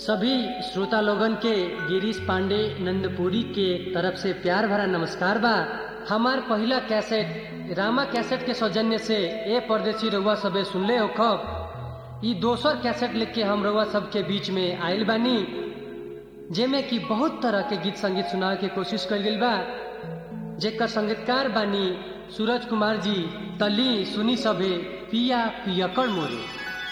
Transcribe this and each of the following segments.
सभी श्रोता लोगन के गिरीश पांडे नंदपुरी के तरफ से प्यार भरा नमस्कार बा हमार पहला कैसेट रामा कैसेट के सौजन्य से ए परदेसी रउआ सबे सुनले हो खब ई दोसर कैसेट लेके हम रउआ सबके बीच में आयल बानी जेमे कि बहुत तरह के गीत संगीत सुनावे के कोशिश कल गई बा जेकर संगीतकार बानी सूरज कुमार जी तली सुनी सबे पिया पियकड़ मोरे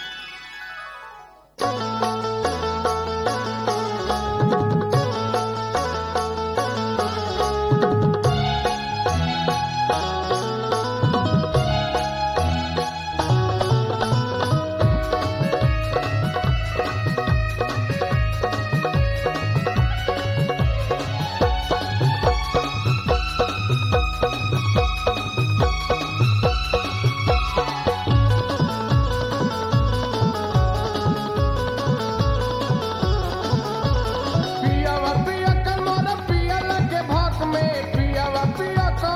पियावा पिया कर मोरा पिया लगे भक में पियावा पिया कर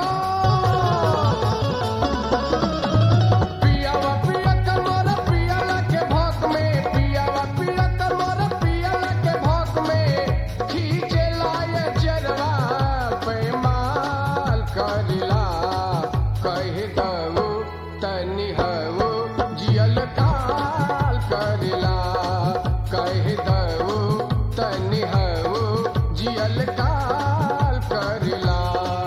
पियावा पिया कर मोरा पिया लगे भक में पियावा पिया कर मोरा पिया लगे भक में खींचे लाए चरवा पे माल करिला कह दऊ तनि हऊ जियल काल करिला कह दऊ तनि हऊ जियल काल करिला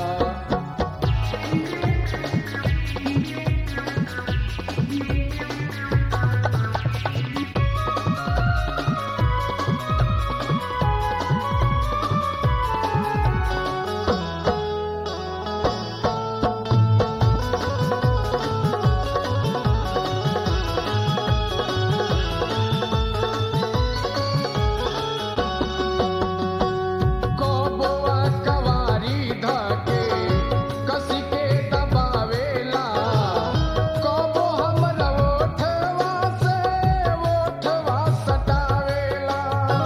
कोबोआ कवारी धके कसी के दबावेला कोबो हमरा ओठवा से ओठवा सटावेला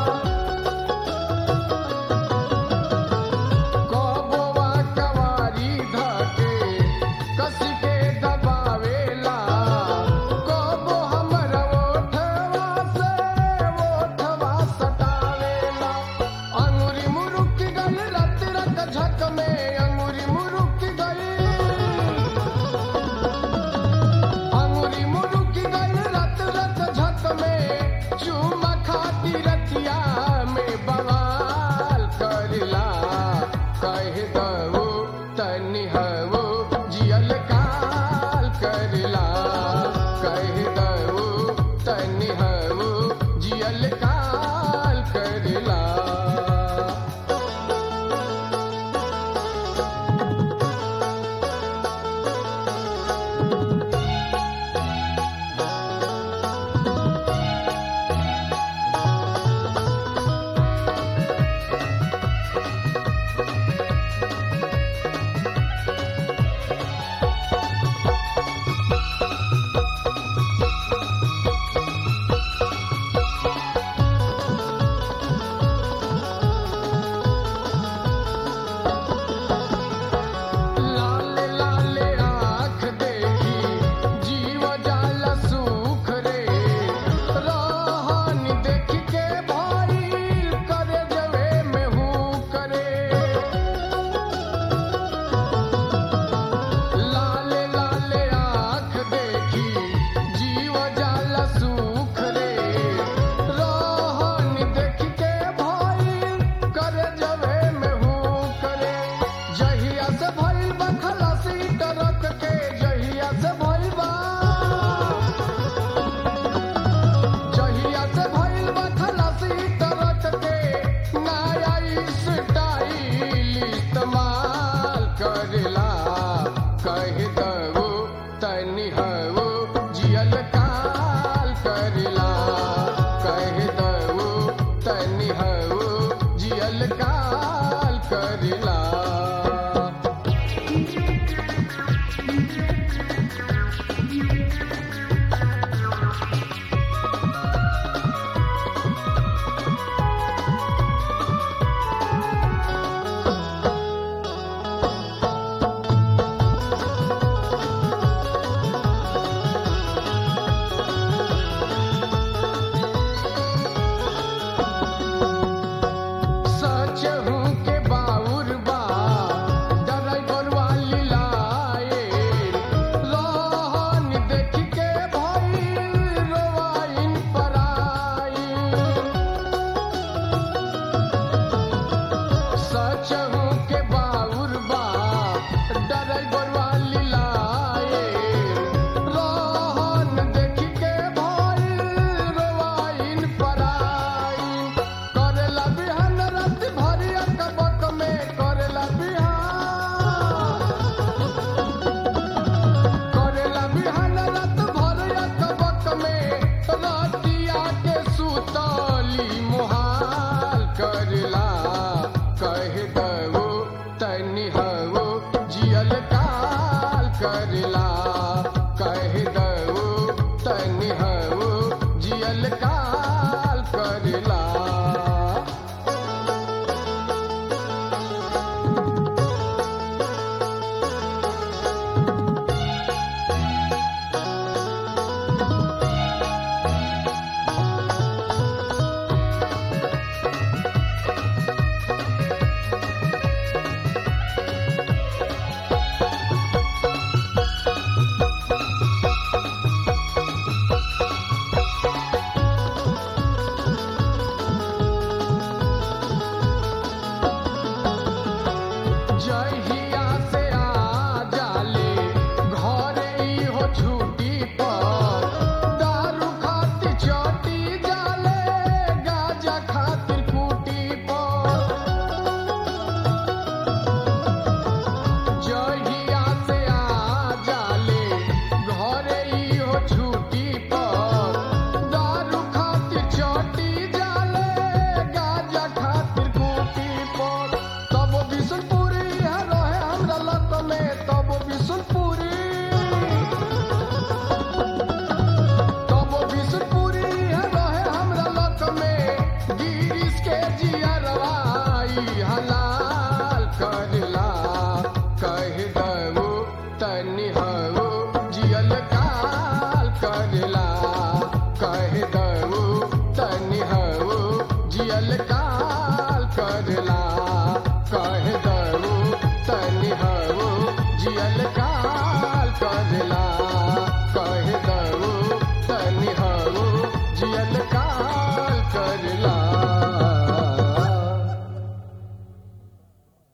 कोबोआ कवारी धके कसी के दबावेला कोबो हमरा ओठवा से ओठवा सटावेला अंगुरी मुरुक गल रत रत झक में अंगुरी मुरुक गल अंगुरी मुरुक गल रत रत झक में चूमा खाती रतिया में बवाल करला कह दऊ तनि हऊ जियल काल करला